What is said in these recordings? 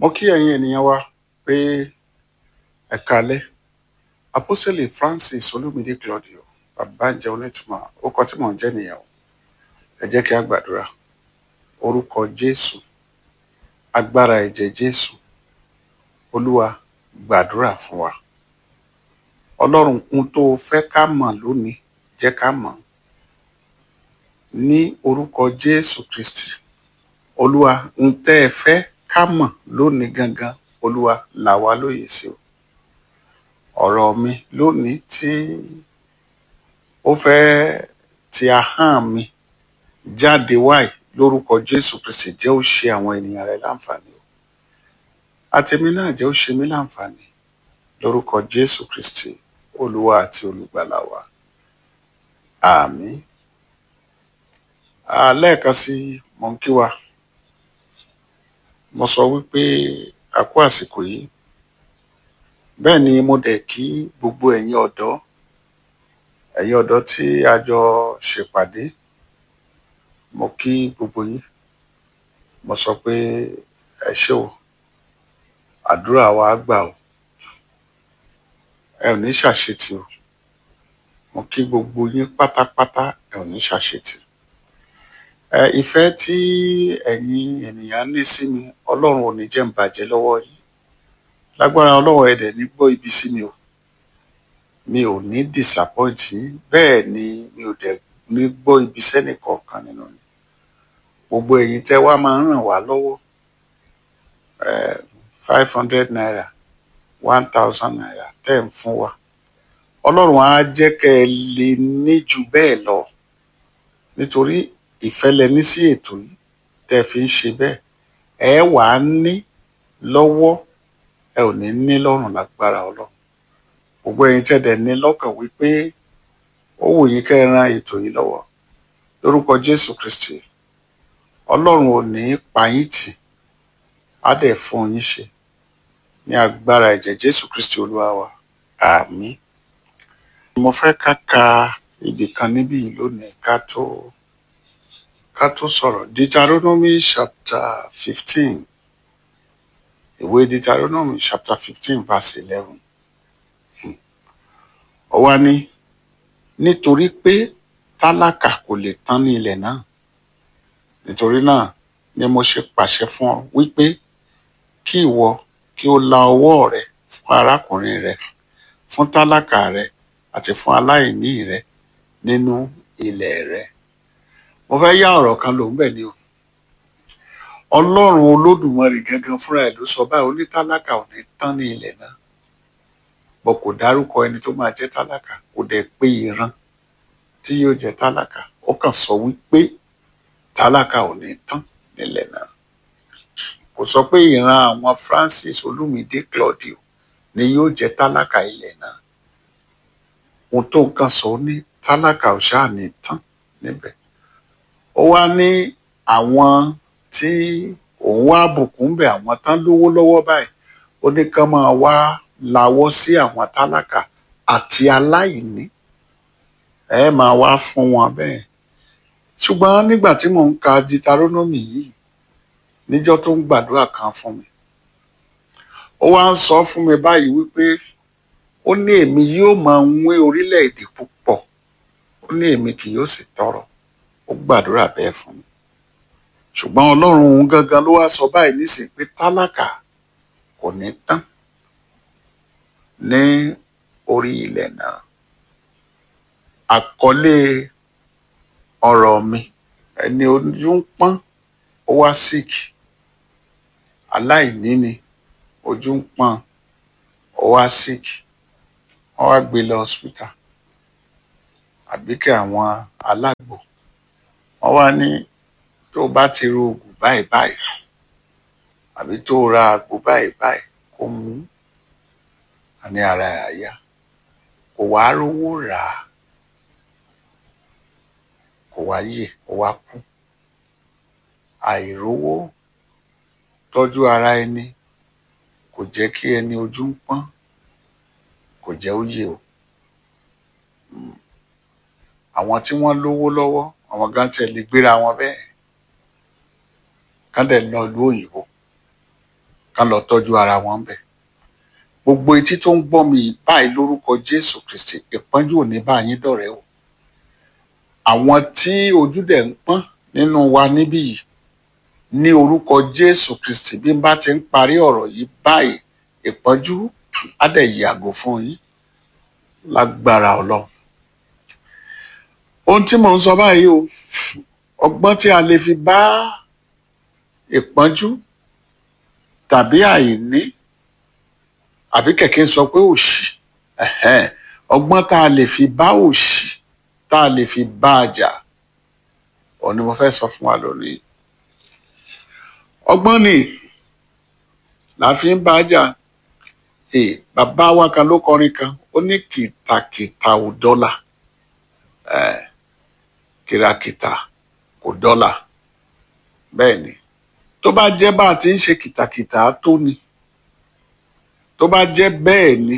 mo kí ẹ̀yin ènìyàn wa pé ẹ káalẹ́ apostole francis olumide claudio babáńjẹ onítùmọ̀ orúkọ tí mò ń jẹ́ nìyẹn o ẹ jẹ́ kí a gbàdúrà orúkọ jésù agbára ẹ̀jẹ̀ jésù olúwa gbàdúrà fún wa ọlọ́run ohun tó o fẹ́ ká mọ̀ lónìí jẹ́ ká mọ̀ ní orúkọ jésù kristi olúwa ohun tẹ́ ẹ fẹ́ ká mọ̀ lónìí gangan olúwa là wá lóye sí o ọ̀rọ̀ mi lónìí tí ó fẹ́ ti ahọ́n mi jáde wáyé lórúkọ jésù kristi jẹ́ ó ṣe àwọn ènìyàn rẹ láǹfààní o àtẹ̀mí náà jẹ́ ó ṣe mí láǹfààní lórúkọ jésù kristi olúwa àti olùgbàlà wa àmín Ah, lẹ́ẹ̀kan sí mo ń kí wa mo sọ wípé a kú àsìkò yìí bẹ́ẹ̀ ni mo dẹ̀ kí gbogbo ẹ̀yin ọ̀dọ́ ẹ̀yin ọ̀dọ́ tí a jọ ṣèpàdé mo kí gbogbo yín mo sọ pé ẹ ṣé o àdúrà wa á gbà o ẹ ò ní ṣàṣetì o mo kí gbogbo yín pátápátá ẹ ò ní ṣàṣetì ẹ ìfẹ́ tí ẹ̀yin ènìyàn ní sí mi ọlọ́run ò ní jẹ́ ń bàjẹ́ lọ́wọ́ yìí lágbára ọlọ́run ẹ̀dẹ̀ ní gbọ́ ibi sí mi o mi ò ní disappoint yín bẹ́ẹ̀ ni mi ò dẹ̀ ní gbọ́ ibi sẹ́nì kọ̀ọ̀kan nínú yín gbogbo ẹ̀yin tẹ́ wá máa ń ràn wá lọ́wọ́ five hundred naira one thousand naira tẹ́ ń fún wa ọlọ́run á jẹ́ kẹ́ ẹ lè ní jù bẹ́ẹ̀ lọ nítorí ìfẹ́ lẹ ní sí ètò yìí tẹ́ fi ń ṣe bẹ́ẹ̀ ẹ wà á ní lọ́wọ́ ẹ ò ní ní lọ́rùn lágbára ọlọ́run gbogbo ẹ̀yin tẹ́ dẹ̀ ní lọ́kàn wípé ó wù yín kẹ́ ẹ ran ètò yìí lọ́wọ́ lórúkọ jésù kristi ọlọ́run ò ní pa yín tì á dẹ̀ fún yín ṣe ní agbára ẹ̀jẹ̀ jésù kristi olúwa wa àmín mo fẹ́ ká ka ibì kan níbí yìí lónìí ká tó ká tó sọ̀rọ̀ deuteronomy chapter fifteen ìwé deuteronomy chapter fifteen verse eleven ó wá ní nítorí pé tálákà kò lè tán ní ilẹ̀ náà nítorí náà ni mo ṣe pàṣẹ fún ọ wípé kí ìwọ kí o la ọwọ́ rẹ fún arákùnrin rẹ fún tálákà rẹ àti fún aláìní rẹ nínú ilẹ̀ rẹ mo fẹ́ yá ọ̀rọ̀ kan lòún bẹ̀ ni o ọlọ́run olódùmarè gangan fúnra ẹ̀ ló sọ báyìí onítálákà ò ní tán ní ilẹ̀ náà bọ́ kò dárúkọ ẹni tó máa jẹ́ tálákà kò dẹ̀ pé ìran tí yóò jẹ́ tálákà ó kàn sọ wípé tálákà ò ní tán nílẹ̀ náà kò sọ pé ìran àwọn Francis Olúmídé Claudio ni yóò jẹ́ tálákà ilẹ̀ náà ohun tó nǹkan sọ ní tálákà ò ṣáà ní tán níbẹ̀ ó wá ní àwọn tí òun wá bùkún bẹ̀ àwọn tán lówó lọ́wọ́ báyìí ó ní kán máa wá lawọ́ sí àwọn tálákà àti aláìní ẹ máa wá fún wọn bẹ́ẹ̀ ṣùgbọ́n nígbà tí mò ń ka Deuteronomy yìí níjọ́ tó ń gbàdúrà kan fún mi ó wá ń sọ fún mi báyìí wípé ó ní èmi yóò máa wín orílẹ̀-èdè púpọ̀ ó ní èmi kì yóò sì tọrọ ó gbàdúrà bẹ́ẹ̀ fún mi ṣùgbọ́n ọlọ́run òun gangan ló wá sọ báyìí nísìnyí pé tálákà kò ní tán ní orí ilẹ̀ náà àkọlé ọ̀rọ̀ mi ẹni ojú ń pọ́n ó wá sick aláìní ni ojú ń pọ́n ó wá sick wọ́n wá gbé lọ hospital àbíkẹ́ àwọn alágbo wọ́n wá ní tó o bá ti ro oògùn báyìí báyìí àbí tó o ra àgbo báyìí báyìí kó mú ní ara ẹ̀ àyà kò wá rówó rà á kò wá yè kò wá kú àìrówó tọ́jú ara ẹni kò jẹ́ kí ẹni ojú ń pọ́n kò jẹ́ ó yè o àwọn tí wọ́n lówó lọ́wọ́ àwọn gan tiẹ̀ lè gbéra wọn bẹ́ẹ̀ kán dẹ̀ lọ ìlú òyìnbó kán lọ tọ́jú ara wọn bẹ̀ gbogbo etí tó ń gbọ́ mi báyìí lórúkọ Jésù Kristi ìpọ́njú ò ní bá yín dọ̀rẹ́ o àwọn tí ojú dẹ̀ ń pọ́n nínú wa níbí yìí ní orúkọ Jésù Kristi bí n bá ti ń parí ọ̀rọ̀ yìí báyìí ìpọ́njú á dẹ̀ yàgò fún yín lágbára Ọlọ́run ohun tí mò ń sọ báyìí o ọgbọ́n tí a lè fi bá ìpọ́njú tàbí àìní àbí kẹ̀kẹ́ sọ pé òṣì ẹ̀hẹ́n, ọgbọ́n tá a lè fi bá òṣì tá a lè fi bá a jà òun ni mo fẹ́ sọ fún wa lónìí ọgbọ́n ni la fi ń bá a jà ee bàbá wa kan ló kọrin kan ó ní kìtàkìtà ò dọ́là ẹ̀ kìràkìtà kò dọ́là bẹ́ẹ̀ ni tó bá jẹ́ bá a ti ń ṣe kìtàkìtà tó ni tó bá jẹ́ bẹ́ẹ̀ ni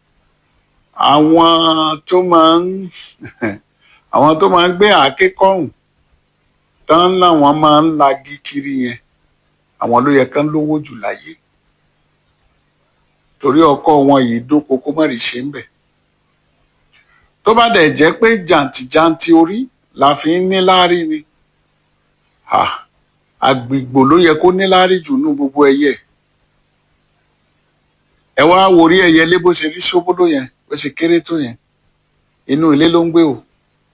àwọn tó máa ń àwọn tó máa ń gbé àáké kọ́rùn tán láwọn máa ń lagi kiri yẹn àwọn ló yẹ kán lówó jù láyé torí ọkọ wọn yìí dóko kó má rí ṣe ń bẹ̀ tó bá dẹ̀ jẹ́ pé jàǹtìjàǹtì orí la fi ń níláárí ni ha àgbìgbò ló yẹ kó níláárí jù nú gbogbo ẹyẹ ẹ wá worí ẹyẹlé bó ṣe rí ṣóbódó yẹn bó ṣe kéré tó yẹn inú ilé ló ń gbé o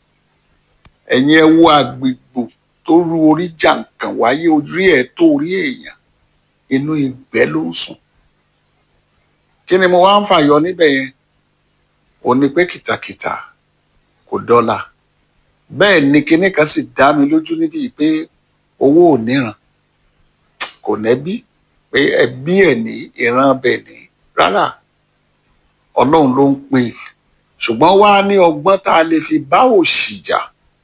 ẹ̀yin ẹ wo àgbìgbò tó ru orí jàǹkàn wáyé orí ẹ̀ tó orí èèyàn inú ìgbẹ́ ló ń sùn kí ni mo wá ń fàyọ níbẹ̀ yẹn ò ní pé kìtàkìtà kò dọ́là bẹ́ẹ̀ ni kinní kan sì dá mi lójú níbi pé owó ò níran kò nẹ́bí pé ẹbí ẹ̀ ní ìran bẹ̀ ní rárá ọlọ́run ló ń pè é ṣùgbọ́n wá ní ọgbọ́n tá a lè fi bá òṣì jà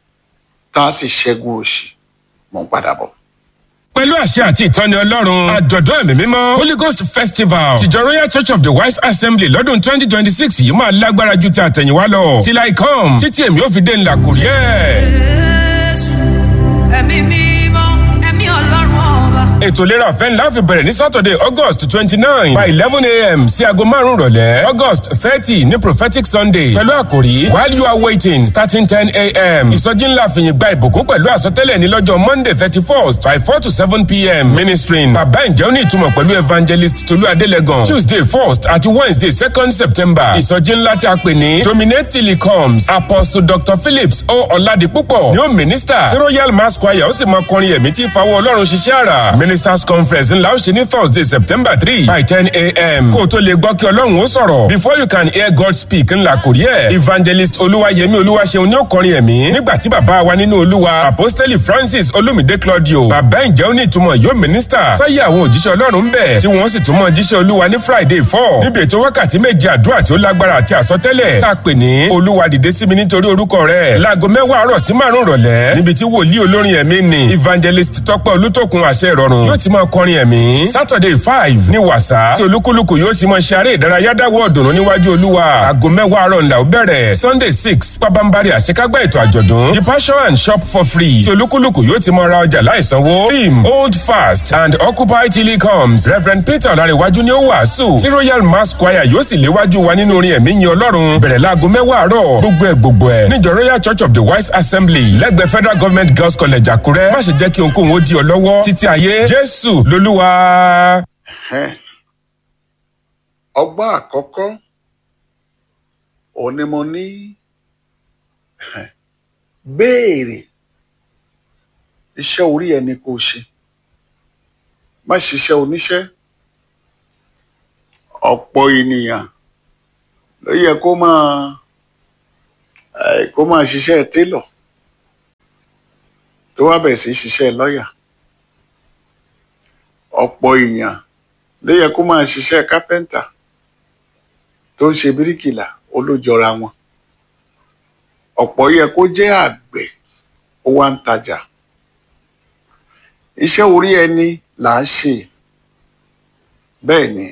tá a sì ṣẹ́gun òṣì mò ń padà bọ̀. pẹ̀lú àṣẹ àti ìtọ́ni ọlọ́run àjọ̀dún ẹ̀mí mímọ́ holy ghost festival tìjọ royal church of the wise assembly lọ́dún twenty twenty six yìí máa lágbára ju ti àtẹ̀yìnwá lọ till i come títí èmi ò fi dé ńlá kò rí ẹ̀. Jésù, ẹ̀mí mímọ́, ẹ̀mí ọlọ́run ọba. ètò ìlera ọ̀fẹ́ ńlá fi bẹ̀rẹ̀ ní saturday august twenty nine by eleven a.m. sí aago márùn-ún rọ̀lẹ́ august thirty ní prophetic sunday pẹ̀lú àkòrí while you are waiting starting ten a.m. ìsọjí ńlá fìyìn gba ìbùkún pẹ̀lú àsọtẹ́lẹ̀ ní lọ́jọ́ monday thirty first by four to seven p.m. ministering bàbá ǹjẹ́ ó ní ìtumọ̀ pẹ̀lú evangelist tolú adélẹ́gàn tuesday first àti wednesday second september ìsọjí ńlá tí a pè ní dominate till he comes apostle dr phillips o ọ̀làdìpúpọ̀ ni ó minister tí royal mass choir ó sì máa kọrin ẹ̀mí tí fawọ́ ọlọ́run ṣiṣẹ́ àrà ministers conference ńlá ó ṣe ní thursday september three by ten a.m. kó o tó lè gbọ́ kí ọlọ́run ó sọ̀rọ̀ before you can hear god speak ńlá kò rí ẹ̀ evangelist olúwayẹmí olúwaṣeun ni ó kọrin ẹ̀mí nígbà tí bàbá wa nínú olúwa apostoli francis olumide claudio bàbá ǹjẹ́ ó ní ìtumọ̀ yóò minister sáyé àwọn òjíṣẹ́ ọlọ́run ń bẹ̀ tí wọ́n sì tún mọ jíṣẹ́ olúwa ní friday four níbi ètò wákàtí méje àdúrà tí ó lágbára àti àsọtẹ́lẹ̀ tá a pè ní olúwa dìde sí mi nítorí orúkọ rẹ̀ láago mẹ́wàá àárọ̀ sí márùn-ún rọ̀lẹ́ níbi tí wòlíì olórin ẹ̀mí ni evangelist tọ́pẹ́ olútòkun àṣẹ ìrọ̀rùn yóò ti máa kọrin ẹ̀mí saturday five ní wàsá tí olúkúlùkù yóò sì máa ṣe eré ìdárayá dáwọ́ ọ̀dùnnú níwájú olúwa aago mẹ́wàá àárọ̀ ńlá ó bẹ̀rẹ̀ sunday six pabambari àṣekágbá ètò àjọ̀dún the passion and shop for free tí olúkúlùkù yóò ti máa ra ọjà láìsanwó theme hold fast and occupy till he comes reverend peter ọ̀làríwájú ni ó wàásù tí royal mass choir yóò sì léwájú wa nínú orin ẹ̀mí yin ọlọ́run bẹ̀rẹ̀ láago mẹ́wàá àárọ̀ gbogbo ẹ̀ gbogbo ẹ̀ níjọ royal church of the wise assembly lẹ́gbẹ̀ẹ́ federal government girls college àkúrẹ́ má ṣe jẹ́ kí ohunkóhun ó di ọ lọ́wọ́ títí ayé jésù lolúwa. Ẹhẹ́n. ọgbọ́n àkọ́kọ́ òun ni mo ní ẹhẹ́n, béèrè iṣẹ́ orí ẹni kò ṣe má ṣiṣẹ́ oníṣẹ́ ọ̀pọ̀ ènìyàn ló yẹ kó máa ẹ̀, kó máa ṣiṣẹ́ télọ̀ tó wá bẹ̀ sí ṣiṣẹ́ lọ́ọ̀yà ọ̀pọ̀ èèyàn ló yẹ kó máa ṣiṣẹ́ kápẹ́ńtà tó ń ṣe bíríkìlà olójọra wọn ọ̀pọ̀ yẹ kó jẹ́ àgbẹ̀ ó wá ń tajà iṣẹ́ orí ẹni là ń ṣe bẹ́ẹ̀ ni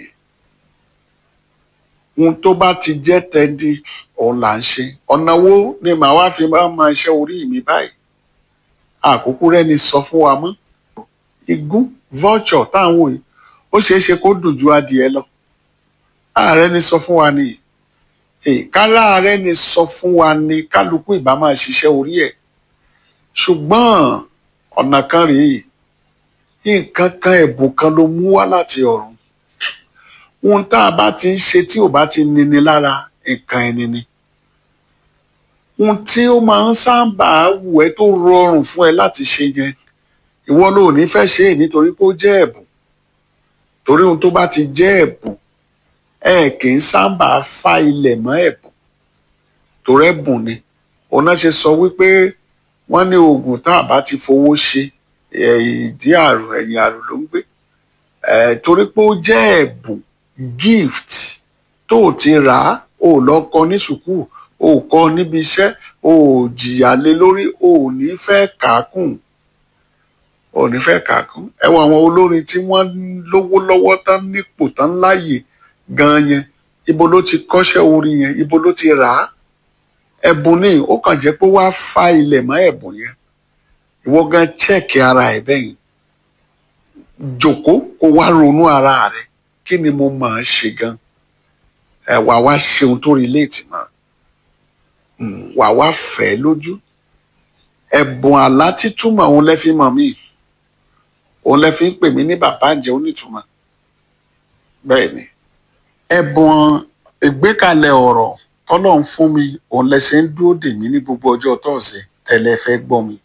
ohun tó bá ti jẹ́ tẹ́ndí òun là ń ṣe ọ̀nà wo ni màá wá fi máa ma iṣẹ́ orí mi báyìí àkókò rẹ́ni sọ fún wa mọ́ igún vulture táwọn wò yìí ó ṣeé ṣe kó dùn ju adìẹ lọ ààrẹ ni sọ fún wa ni Eh, kálá ààrẹ ni sọ fún wa ni kálukú ìbá máa ṣiṣẹ́ orí ẹ̀ ṣùgbọ́n ọ̀nà kan rèé nǹkan kan ẹ̀bùn kan ló mú wá láti ọ̀run ohun tá a bá ti ń ṣe tí ò bá ti nini lára nǹkan ẹni ni ohun tí ó máa ń sábà wù ẹ́ tó rọrùn fún ẹ láti ṣe yẹn ìwọ ló ní fẹ́ ṣe é nítorí pé ó jẹ́ ẹ̀bùn torí ohun tó bá ti jẹ́ ẹ̀bùn ẹ kì í sábà fa ilẹ̀ mọ́ ẹ̀bùn torí ẹ̀bùn ni òun náà ṣe sọ wípé wọ́n ní oògùn tá a bá ti fowó ṣe ẹ̀, ìdí àrùn ẹ̀yìn àrùn ló ń gbé ẹ̀, torí pé ó jẹ́ ẹ̀bùn gift tó o ti rà á o ò lọ kọ́ ní sùkúù o ò kọ́ níbi iṣẹ́ o ò jìyà lé lórí o ò ní fẹ́ kà á kùn o ò ní fẹ́ kà á kùn ẹ wo àwọn olórin tí wọ́n lówó lọ́wọ́ tán nípò tán láàyè gan yẹn ibo ló ti kọ́ṣẹ́ orin yẹn ibo ló ti rà á ẹ̀bùn ni ó kàn jẹ́ pé wàá fa ilẹ̀ mọ́ ẹ̀bùn yẹn ìwọ gan chẹ́ẹ̀kì ara ẹ̀ bẹ́yìn jòkó kó wá ronú ara rẹ kí ni mo máa ń ṣe gan ẹ wà wá ṣeun tó rí léètì mọ́ Mm, wà wá fẹ́ lójú ẹ̀bùn àlá títúmọ̀ òun lẹ́ fi mọ̀ mí òun lẹ́ fi ń pè mí ní bàbá ǹjẹ́ onítùmọ̀ bẹ́ẹ̀ ni ẹ̀bùn ìgbékalẹ̀ ọ̀rọ̀ tọ́lọ̀ ń fún mi òun lẹ ṣe ń dúró dè mí ní gbogbo ọjọ́ tọ́ọ̀sẹ̀ tẹ́lẹ̀ fẹ́ gbọ́ mi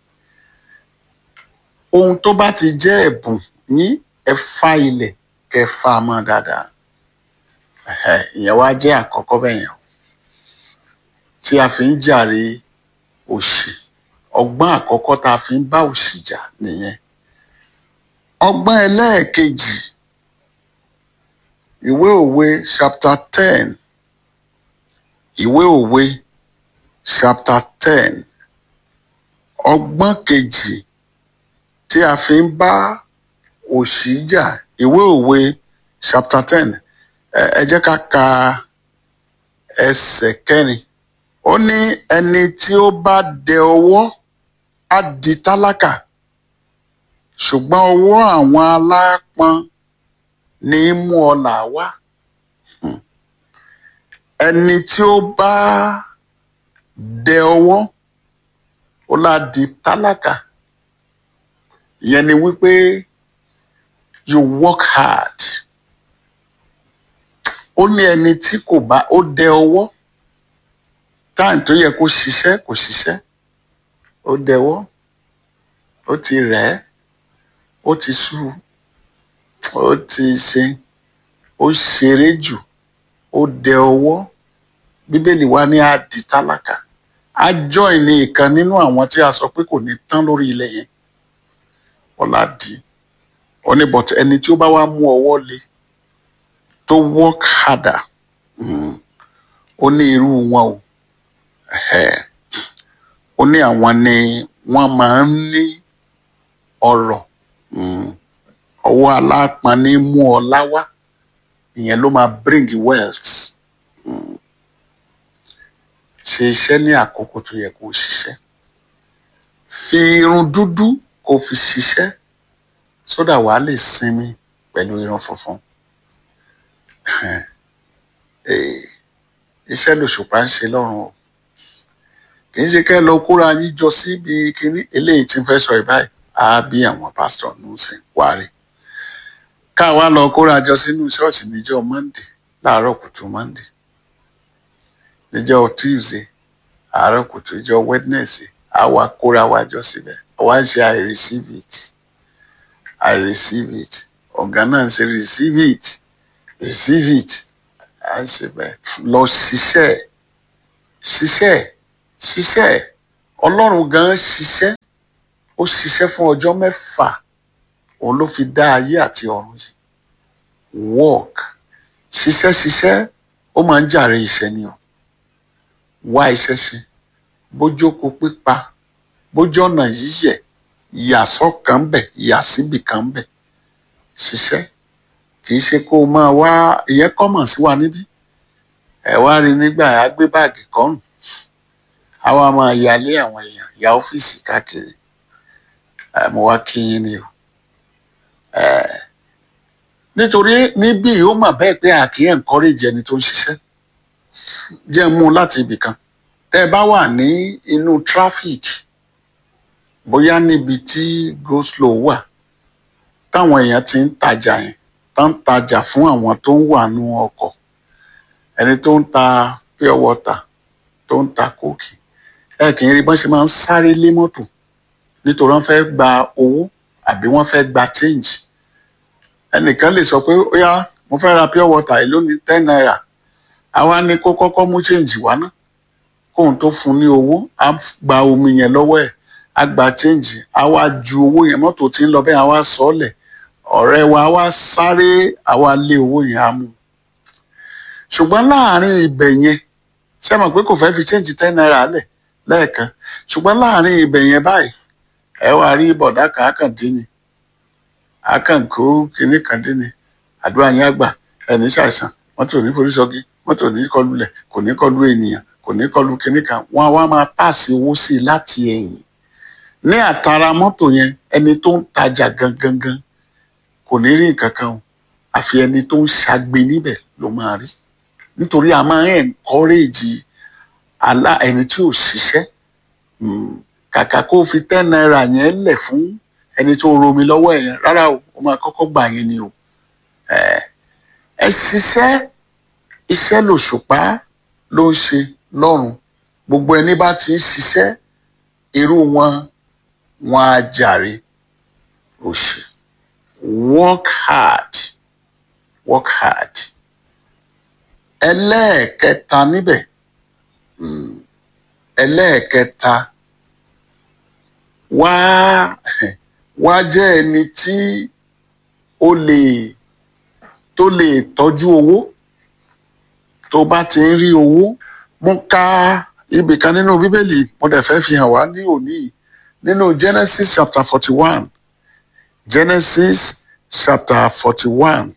ohun tó bá ti jẹ́ ẹ̀bùn yín ẹ fa ilẹ̀ kẹ́ fa mọ́ dáadáa Ẹ̀hẹ̀, ìyẹn wá jẹ́ àkọ́kọ́ bẹ́ẹ̀ yẹn o. tí a fi ń jàre òṣì ọgbọ́n àkọ́kọ́ tá a fi ń bá òṣì jà nìyẹn ọgbọ́n ẹlẹ́ẹ̀kejì ìwé òwe chapter ten ìwé òwe chapter ten ọgbọ́n kejì tí a fi ń bá òṣì jà ìwé òwe chapter ten ẹ ẹ jẹ́ ká ka ẹsẹ̀ kẹrin ó ní ẹni tí ó bá dẹ ọwọ́ á di tálákà ṣùgbọ́n ọwọ́ àwọn aláápọn ní í mú ọlà wá Hmm. ẹni tí ó bá dẹ ọwọ́ ó lá di tálákà ìyẹn ni wípé you work hard ó ní ẹni tí kò bá ó dẹ ọwọ́ táìm tó yẹ kó ṣiṣẹ́ kò ṣiṣẹ́ ó dẹwọ́ ó ti rẹ̀ ẹ́ ó ti sú ó ti ṣe ó ṣeré jù ó dẹ ọwọ́ bíbélì wa ní á di tálákà á join ní ìkan nínú àwọn tí a sọ pé kò ní tán lórí ilẹ̀ yẹn ọlá di ó ní but ẹni tí ó bá wá mú ọwọ́ le tó work harder mm, ó ní irú wọn o Ẹ̀hẹ́. ó ní àwọn ni wọ́n máa ń ní ọrọ̀ mm, ọwọ́ alápọn ní mú ọlá wá ìyẹn ló máa bring wealth Mm. ṣe iṣẹ́ ní àkókò tó yẹ kó o ṣiṣẹ́ fi irun dúdú kó o fi ṣiṣẹ́ sódà wàá lè sinmi pẹ̀lú irun funfun Eh, iṣẹ́ lòṣùpá ń ṣe lọ́rùn o kì í ṣe kẹ́ ẹ lọ kóra yín jọ síbi kínní eléyìí tí ń fẹ́ sọ ìbáyìí á bí àwọn pásítọ̀ ń sìn wárí ká wá lọ kóra jọ sínú ṣọ́ọ̀ṣì níjọ́ monday láàárọ̀ kùtù monday níjọ́ tuesday àárọ̀ kùtù ìjọ́ wednesday á wá kóra wá jọ síbẹ̀ wá ń ṣe i receive it i receive it ọ̀gá náà ń ṣe receive it receive it à ń ṣe bẹ́ẹ̀ lọ ṣiṣẹ́ ṣiṣẹ́ ṣiṣẹ́ ọlọ́run gan ṣiṣẹ́ ó ṣiṣẹ́ fún ọjọ́ mẹ́fà òun ló fi dá ayé àti ọ̀run yìí work ṣiṣẹ́ ṣiṣẹ́ ó máa ń jàre iṣẹ́ ni o wá iṣẹ́ ṣe bójókòó pípa bójú ọ̀nà yíyẹ ìyàsọ́ kan bẹ̀ ìyàsíbì kan bẹ̀ ṣiṣẹ́ kì í ṣe kó o máa wá ìyẹn kọ́mọ̀ sí wa níbí ẹ wá rí nígbà yà á gbé báàgì kọ́rùn àwa máa yálé àwọn èèyàn ya ọ́fíìsì káàkiri ẹ mo wá kí yín ni o ẹ nítorí níbí ó mà bẹ́ẹ̀ pé a kì í encourage ẹni tó ń ṣiṣẹ́ jẹ́ mú un láti ibì kan tẹ́ ẹ bá wà ní inú traffic bóyá níbi tí go slow wà táwọn èèyàn ti ń tajà yẹn tó ń tajà fún àwọn tó ń wà nú ọkọ̀ ẹni tó ń ta pure water tó ń ta kóòkì ẹ kì í rí bọ́n ṣe máa ń sáré lé mọ́tò nítorí wọ́n fẹ́ gba owó àbí wọ́n fẹ́ gba change ẹnìkan lè sọ pé ó yá mo fẹ́ ra pure water èló ní ten naira àwa ní kó kọ́kọ́ mú change wá ná kóun tó fún ní owó á gba omi yẹn lọ́wọ́ ẹ̀ á gba change á wá ju owó yẹn mọ́tò tí ń lọ bẹ́ẹ̀ á wá sọ ọ́ lẹ̀ ọ̀rẹ́ wa á wá sáré á wá lé owó yẹn á mú ṣùgbọ́n láàárín ibẹ̀ yẹn ṣé mọ̀ pé kò fẹ́ fi change ten naira lẹ̀ lẹ́ẹ̀kan ṣùgbọ́n láàárín ibẹ̀ yẹn báyìí ẹ wá rí bọ̀dá kan ákàndín ni ákànkó kinní kan dín ni àdúrà yẹn àgbà ẹni ṣàìsàn mọ́tò ní forí sọ́gi mọ́tò ní kọlulẹ̀ kò ní kọlu ènìyàn kò ní kọlu kinní kan wọ́n á wá máa pàṣẹ owó sí i láti ẹ̀yìn ní àtàrà mọ́tò yẹn ẹni tó ń tajà gangan gan kò ní rí nǹkan kan o àfi ẹni tó ń ṣagbe níbẹ̀ ló máa rí nítorí a máa ń encourage alá ẹni tí ò ṣiṣẹ́ Mm, kàkà kó fi ten naira yẹn lẹ̀ fún ẹni tó romi lọ́wọ́ ẹ̀ yẹn rárá o ó máa kọ́kọ́ gbà yẹn ni o ẹ ẹ ṣiṣẹ́ iṣẹ́ lòṣùpá ló ń ṣe lọ́rùn gbogbo ẹni bá ti ń ṣiṣẹ́ irú wọn wọn á jàre òṣì work hard work hard ẹlẹ́ẹ̀kẹta níbẹ̀ mm, ẹlẹ́ẹ̀kẹta wá wá jẹ́ ẹni tí ó lè tó lè tọ́jú owó tó bá ti ń rí owó mo ka ibì kan nínú bíbélì mo dẹ̀ fẹ́ fi hàn wá ní òní yìí nínú genesis chapter forty one genesis chapter forty one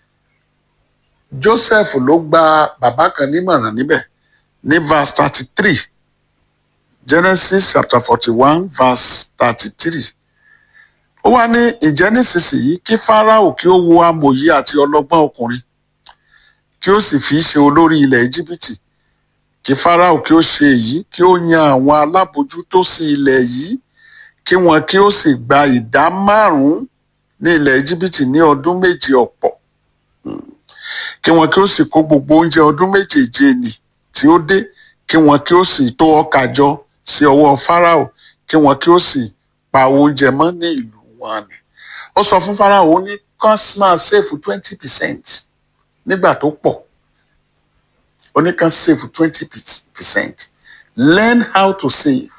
joseph ló gba bàbá kan nímọ̀ràn níbẹ̀ ní verse thirty three genesis chapter forty one verse thirty three ó wá ní ìjẹ́ nísinsìnyí kí fáráò kí ó wo amòye àti ọlọ́gbọ́n ọkùnrin kí ó sì fi í ṣe olórí ilẹ̀ íjíbítì kí fáráò kí ó ṣe èyí kí ó yan àwọn alábòjútó sí ilẹ̀ yìí kí wọn kí ó sì gba ìdá márùn-ún ní ilẹ̀ íjíbítì ní ọdún méje ọ̀pọ̀ Mm. kí wọn kí ó sì kó gbogbo oúnjẹ ọdún méjèèje nì tí ó dé kí wọn kí ó sì tó ọkà jọ sí ọwọ́ fáráò kí wọn kí ó sì pa oúnjẹ mọ́ ní ìlú wọn ni ó sọ fún fáráò ó ní kán máa ṣèfù twenty percent nígbà tó pọ̀ ó ní kán ṣèfù twenty percent learn how to save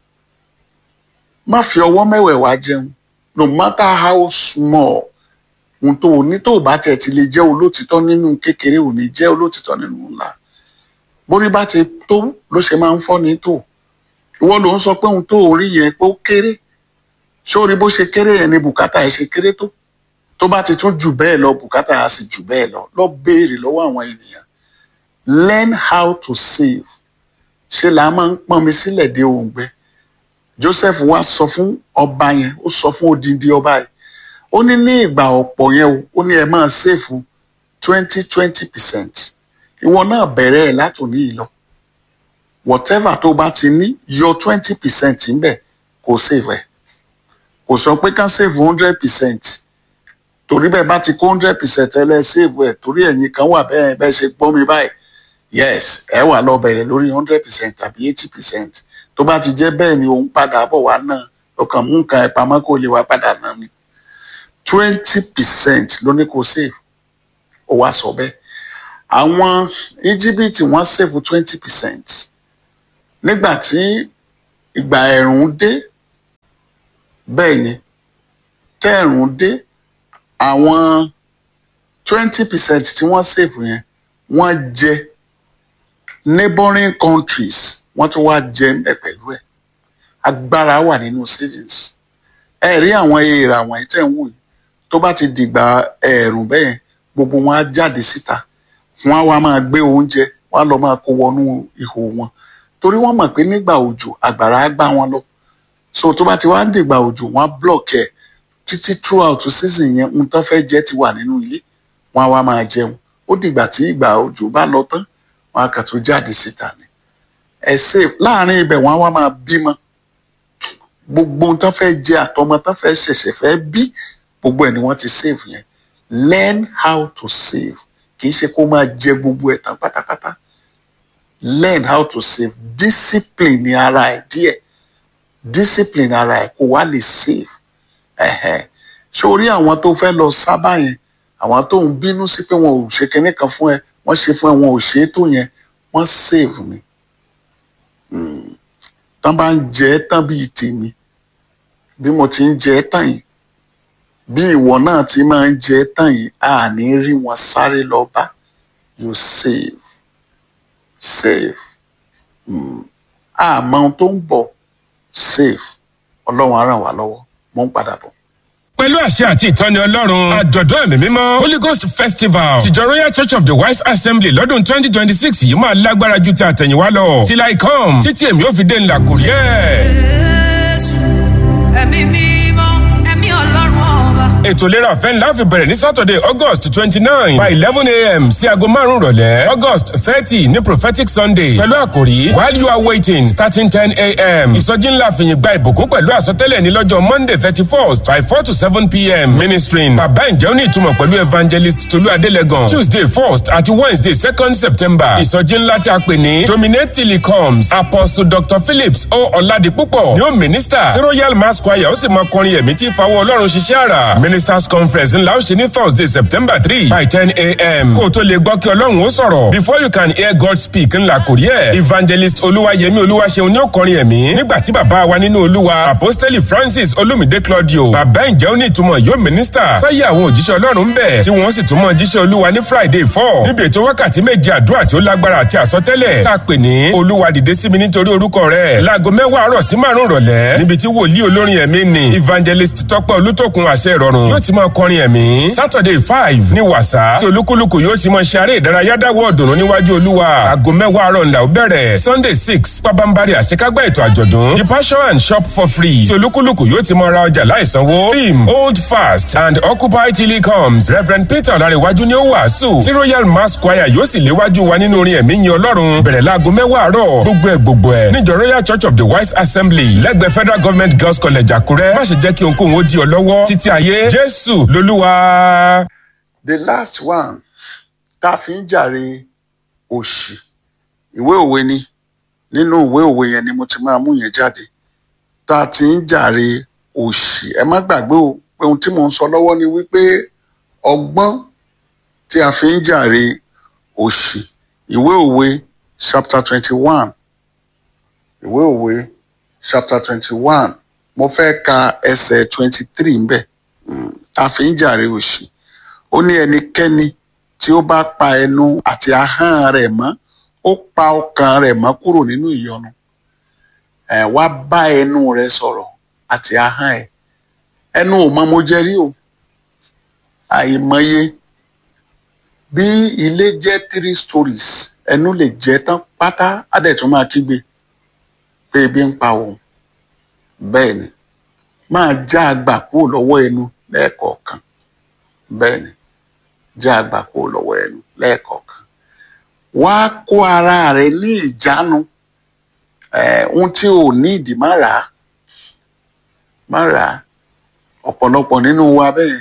má fi ọwọ́ mẹ́wẹ̀ẹ̀wá jẹun no matter how small ohun tó o ní tó o bá tiẹ̀ ti lè jẹ́ olótìtọ́ nínú kékeré ò ní jẹ́ olótìtọ́ nínú ńlá bórí bá ti tó ló ṣe máa ń fọ́ ní tó ìwọ ló ń sọ pé ohun tó o rí yẹn pé ó kéré sórí bó ṣe kéré yẹn ni bùkátà ẹ ṣe kéré tó tó bá ti tún jù bẹ́ẹ̀ lọ bùkátà á sì jù bẹ́ẹ̀ lọ lọ béèrè lọ́wọ́ àwọn ènìyàn learn how to save ṣe là á máa ń pọ́n mi sílẹ̀ dé òǹgbẹ Joseph wá sọ fún ọba yẹn ó sọ fún odindi ọba yẹn ó ní ní ìgbà ọ̀pọ̀ yẹn o ó ní ẹ máa ṣèfù twenty twenty percent ìwọ náà bẹ̀rẹ̀ ẹ̀ látòní yìí lọ whatever tó bá ti ní yọ twenty percent ńbẹ̀ kò save ẹ̀ kò sọ pé ká save hundred percent torí bẹ́ẹ̀ bá ti kó hundred percent ẹ lẹ́ save ẹ̀ torí ẹ̀yin kan wà bẹ́ẹ̀ bẹ́ẹ̀ ṣe gbọ́ mi báyìí yes ẹ wà lọ bẹ̀rẹ̀ lórí hundred percent tàbí eighty percent tó bá ti jẹ́ bẹ́ẹ̀ ni òun padà bọ̀ wá náà ọkàn mú nǹkan ẹ̀ pamọ́ kó lè wá padà náà ni twenty percent ló ní kó save ó wá sọ bẹ́ẹ̀ àwọn íjíbítì wọ́n save twenty percent nígbà tí ìgbà ẹ̀rùn dé bẹ́ẹ̀ ni tẹ́ẹ̀rùn dé àwọn twenty percent tí wọ́n save yẹn wọ́n jẹ neighboring countries wọ́n tún wá jẹ ẹ̀ pẹ̀lú ẹ̀ agbára wà nínú savings ẹ rí àwọn èèrà wọ̀nyí tẹ̀ ń wò yìí tó bá ti dìgbà ẹ̀ẹ̀rùn bẹ́ẹ̀ gbogbo wọn á jáde síta wọn á wá máa gbé oúnjẹ wọn á lọ máa kó wọnú ihò wọn torí wọ́n mọ̀ pé nígbà òjò àgbàrá á gbá wọn lọ so tó bá ti wá ń dìgbà òjò wọn á block ẹ̀ títí throughout season yẹn ohun tó fẹ́ jẹ ti wà nínú ilé wọn á wá máa jẹun ó dìgbà tí ìgbà òjò bá lọ tán wọn á kàn tó jáde síta ni ẹ save láàrin ibẹ̀ wọn á wá máa bímọ gbogbo ohun tó fẹ́ jẹ àtọmọ tó fẹ́ ṣẹ̀ṣẹ̀ fẹ́ bí gbogbo ẹ̀ ni wọ́n ti save yẹn learn how to save kì í ṣe kó máa jẹ gbogbo ẹ̀ tán pátápátá learn how to save discipline ní ara ẹ̀ díẹ̀ discipline ara ẹ̀ kó wá lè save ẹ̀hẹ̀ sórí àwọn tó fẹ́ lọ sábà yẹn àwọn tó ń bínú sí pé wọn ò ṣe kinní kan fún ẹ wọ́n ṣe fún ẹ wọn ò ṣe é tó yẹn wọ́n save ni tán bá ń jẹ ẹ́ tán bíi tèmi bí mo ti ń jẹ ẹ́ tán yìí bí ìwọ náà ti máa ń jẹ ẹ́ tán yìí a ní rí wọn sáré lọ bá you save save mm. àmọ́ ohun tó ń bọ̀ save ọlọ́run á ràn wá lọ́wọ́ mo ń padà bọ̀. pẹ̀lú àṣẹ àti ìtọ́ni ọlọ́run àjọ̀dún ẹ̀mí mímọ́ holy ghost festival tìjọ royal church of the wise assembly lọ́dún twenty twenty six yìí máa lágbára ju ti àtẹ̀yìnwá lọ till i come títí èmi ò fi dé ńlá kò rí ẹ̀. Jésù, ẹ̀mí mímọ́, ẹ̀mí ọlọ́run ọba. ètò ìlera ọ̀fẹ́ ńlá fi bẹ̀rẹ̀ ní saturday august twenty nine by eleven a.m. sí aago márùn-ún rọ̀lẹ́ august thirty ní prophetic sunday pẹ̀lú àkòrí while you are waiting starting ten a.m. ìsọjí ńlá fìyìn gba ìbùkún pẹ̀lú àsọtẹ́lẹ̀ ní lọ́jọ́ monday thirty first by four to seven p.m. ministering bàbá ǹjẹ́ ó ní ìtumọ̀ pẹ̀lú evangelist tolú adélẹ́gàn tuesday first àti wednesday second september ìsọjí ńlá tí a pè ní dominate till he comes apostle dr phillips o ọ̀làdìpúpọ̀ ni ó minister tí royal mass choir ó sì máa kọrin ẹ̀mí tí ìfawọ́ ọlọ́run ṣiṣẹ́ àrà ministers conference ńlá ó ṣe ní thursday september three by ten a.m. kó o tó lè gbọ́ kí ọlọ́run ó sọ̀rọ̀ before you can hear god speak ńlá kò rí ẹ̀ evangelist olúwayẹmí olúwaṣeun ní ó kọrin ẹ̀mí nígbà tí bàbá wa nínú olúwa apostoli francis olumide claudio bàbá ǹjẹ́ ó ní ìtumọ̀ yóò minister sáyé àwọn òjíṣẹ́ ọlọ́run ń bẹ̀ tí wọ́n sì tún mọ jíṣẹ́ olúwa ní friday four níbi ètò wákàtí méje àdúrà tí ó lágbára àti àsọtẹ́lẹ̀ tá a pè ní olúwa dìde sí mi nítorí orúkọ rẹ̀ láago mẹ́wàá àárọ̀ sí márùn-ún rọ̀lẹ́ níbi tí wòlíì olórin ẹ̀mí ni evangelist tọ́pẹ́ olútòkun àṣẹ ìrọ̀rùn yóò ti máa kọrin ẹ̀mí saturday five ní wàsá tí olúkúlùkù yóò sì máa ṣe eré ìdárayá dáwọ́ ọ̀dùnnú níwájú olúwa aago mẹ́wàá àárọ̀ ńlá ó bẹ̀rẹ̀ sunday six pabambari àṣekágbá ètò àjọ̀dún the passion and shop for free tí olúkúlùkù yóò ti máa ra ọjà láìsanwó theme hold fast and occupy till he comes reverend peter ọ̀làríwájú ni ó wàásù tí royal mass choir yóò sì léwájú wa nínú orin ẹ̀mí yin ọlọ́run bẹ̀rẹ̀ láago mẹ́wàá àárọ̀ gbogbo ẹ̀ gbogbo ẹ̀ níjọ royal church of the wise assembly lẹ́gbẹ̀ẹ́ federal government girls college àkúrẹ́ má ṣe jẹ́ kí ohunkóhun ó di ọ lọ́wọ́ títí ayé jésù lolúwa. the last one tá a fi ń jàre òṣì ìwé òwe ni nínú ìwé òwe yẹn ni mo ti máa mú yẹn jáde tá a ti ń jàre òṣì ẹ má gbàgbé o pé ohun tí mò ń sọ lọ́wọ́ ni wípé ọgbọ́n tí a fi ń jàre òṣì ìwé òwe chapter twenty one ìwé òwe chapter twenty one mo fẹ́ ka ẹsẹ̀ twenty three ńbẹ̀ tá a fi ń jàre òṣì ó ní ẹnikẹ́ni tí ó bá pa ẹnu àti ahọ́n rẹ̀ mọ́ ó pa ọkàn rẹ̀ mọ́ kúrò nínú ìyọnu ẹ wá bá ẹnu rẹ̀ sọ̀rọ̀ àti ahọ́n ẹ̀ ẹnu ò mọ mo jẹ rí o àìmọye bí ilé jẹ́ three stories ẹnu lè jẹ́ tán pátá á dẹ̀ tún máa kígbe pé ebi ń pa òun bẹ́ẹ̀ ni máa já àgbà kúrò lọ́wọ́ ẹnu lẹ́ẹ̀kọ̀ọ̀kan bẹ́ẹ̀ ni já àgbà kúrò lọ́wọ́ ẹnu lẹ́ẹ̀kọ̀ọ̀kan wá kó ara rẹ ní ìjánu ohun tí ò ní ìdí má rà á má rà á ọ̀pọ̀lọpọ̀ nínú wa bẹ́ẹ̀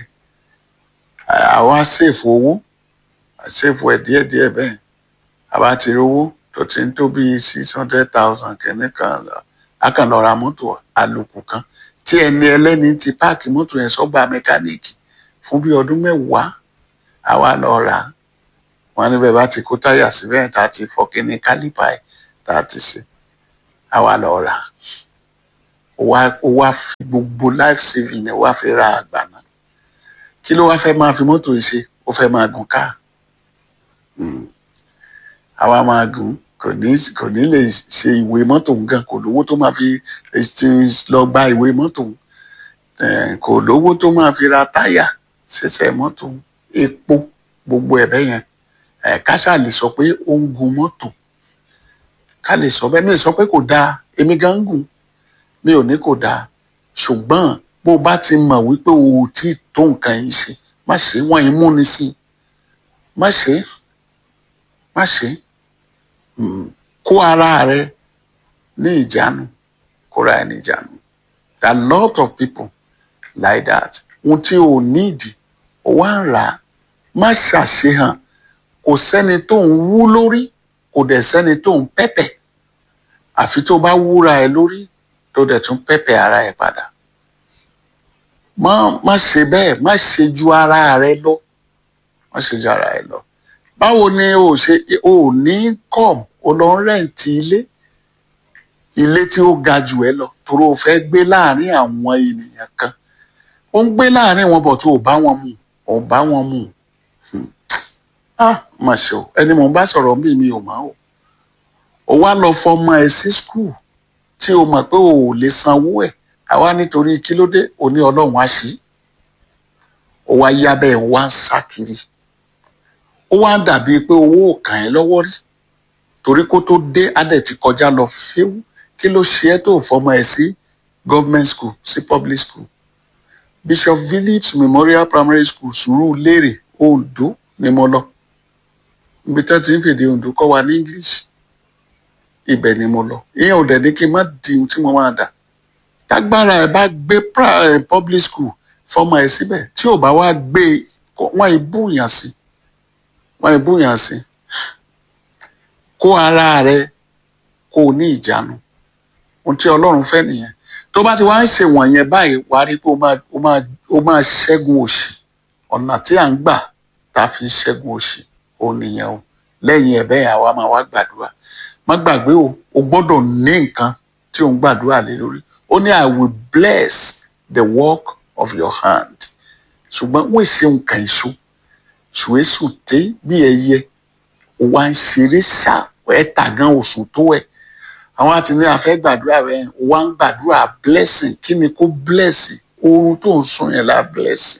àwa ṣèfù owó ṣèfù ẹ̀ díẹ̀díẹ̀ bẹ́ẹ̀ àbá ti rówó tó ti ń tó bíi six hundred thousand kìíní kan a kàn lọ ra mọ́tò àlòkù kan tí ẹni ẹlẹ́ni ti páàkì mọ́tò yẹn sọ́gbà mẹkáníìkì fún bí ọdún mẹ́wàá àwa lọ rà á wọn níbẹ̀ bá ti kó táyà síbẹ̀ tá a ti fọ́ kíní kálípà ẹ̀ tá a ti ṣe àwa lọ rà á ó wá fi gbogbo life saving ẹ̀ wá fi ra àgbà náà kí ló wá fẹ́ máa fi mọ́tò yìí ṣe ó fẹ́ máa gùn káà àwa máa gùn kò ní kò ní lè ṣe ìwé mọ́tò gan kò lówó tó máa fi lọ gba ìwé mọ́tò kò lówó tó máa fi ra táyà ṣẹ̀ṣẹ̀ mọ́tò epo gbogbo ẹ̀bẹ̀ yẹn ká ṣáà lè sọ pé ó ń gun mọ́tò ká lè sọ bẹ́ẹ̀ mi ò sọ pé kò dáa èmi gan ń gùn mi ò ní kò dáa ṣùgbọ́n bó o bá ti mọ̀ wípé o ò tí ì tó nǹkan yìí ṣe má ṣe wọ́n imú ni sí má ṣe é má ṣe é Mm. kó ara rẹ ní ìjánu kóra ẹ ní ìjánu there are lot of people like that ohun tí o nídìí o wá ń rà á má ṣàṣehàn kò sẹ́ni tó ń wú lórí kò dẹ̀ sẹ́ni tó ń pẹ́pẹ́ àfi tó bá wúra ẹ lórí tó dẹ̀ tún pẹ́pẹ́ ara ẹ padà má má ṣe bẹ́ẹ̀ má ṣe ju ara rẹ lọ má ṣe ju ara ẹ lọ báwo ni o ṣe o ní com o lọ ń rẹǹtì ilé ilé tí ó ga jù ẹ lọ torí o fẹ́ gbé láàrin àwọn ènìyàn kan ó ń gbé láàrin wọn bọ̀ tó o bá wọn mu ò bá wọn mu Hmm. ah mà ṣe o ẹni mò ń bá sọ̀rọ̀ mí mi ò máa o o wá lọ fọmọ ẹ sí skul tí o mọ̀ pé o ò lè sanwó ẹ̀ àwa nítorí kí ló dé o ní ọlọ́run á ṣí o wá yá bẹ́ẹ̀ wá ń sá kiri ó wá ń dàbí pé owó ò kàn ẹ́ lọ́wọ́ rí torí kó tó dé adẹ̀ ti kọjá lọ fíw kí ló ṣe é tó fọmọ ẹ sí government school sí public school bishop phillips memorial primary school Sùúrùlérè Oǹdó ni mo lọ ibi tí wọ́n ti ń fèdè Oǹdó kọ́ wa ní english ibẹ̀ ni mo lọ ìyẹn ò dẹ̀ ní kí n má di ohun tí mo máa dà tágbára ẹ bá gbé pra- eh, public school fọmọ ẹ síbẹ̀ tí ò bá wá gbé e, kó- wọ́n ìbúyàn sí wọ́n ìbúyàn sí kó ara rẹ kó o ní ìjánu ohun tí ọlọ́run fẹ́ nìyẹn tó bá ti wá ń ṣe wọ̀nyẹn báyìí wàá rí pé ó máa ó máa ó máa ṣẹ́gun òṣì ọ̀nà tí à ń gbà tá a fi ń ṣẹ́gun òṣì ó nìyẹn o lẹ́yìn ẹ̀ bẹ́ẹ̀ àwa máa wá gbàdúrà má gbàgbé o o gbọ́dọ̀ ní nǹkan tí ò ń gbàdúrà lé lórí ó ní i will bless the work of your hand ṣùgbọ́n wọ́n ṣe nǹkan èso ṣùwésù té bí ẹyẹ ó wá ń ṣeré ṣá ẹ tàgán òsùn tó ẹ àwọn àti ní afẹ́ gbàdúrà rẹ ó wá ń gbàdúrà blessing kí ni kó bless oorun tó ń sùn yẹn la blessing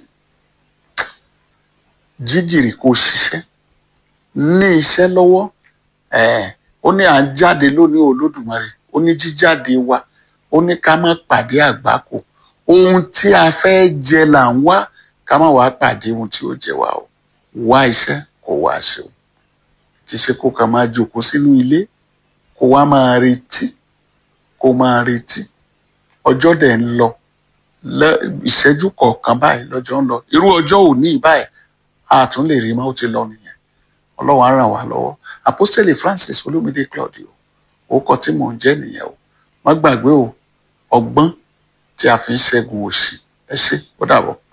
jígìrì kó ṣiṣẹ́ ní iṣẹ́ lọ́wọ́ ẹ̀ ó ní à ń jáde lónìí olódùmarè ó ní jíjáde wa ó ní ká má pàdé àgbákò ohun tí a fẹ́ jẹ là ń wá ká má wàá pàdé ohun tí ó jẹ wá o wá iṣẹ́ kó wá ṣe o kì í ṣe kó kàn máa jókòó sínú ilé kó wá máa retí kó máa retí ọjọ́ dẹ̀ ń lọ lẹ́- ìṣẹ́jú kọ̀ọ̀kan báyìí lọ́jọ́ ń lọ irú ọjọ́ òní báyìí a tún lè rí mọ́ ó ti lọ nìyẹn ọlọ́run á ràn wá lọ́wọ́ apostole francis olómìdé claudio orúkọ tí mò ń jẹ́ nìyẹn o má gbàgbé o ọgbọ́n tí a fi ń ṣẹ́gun òṣì ẹ ṣé ó dàbọ̀.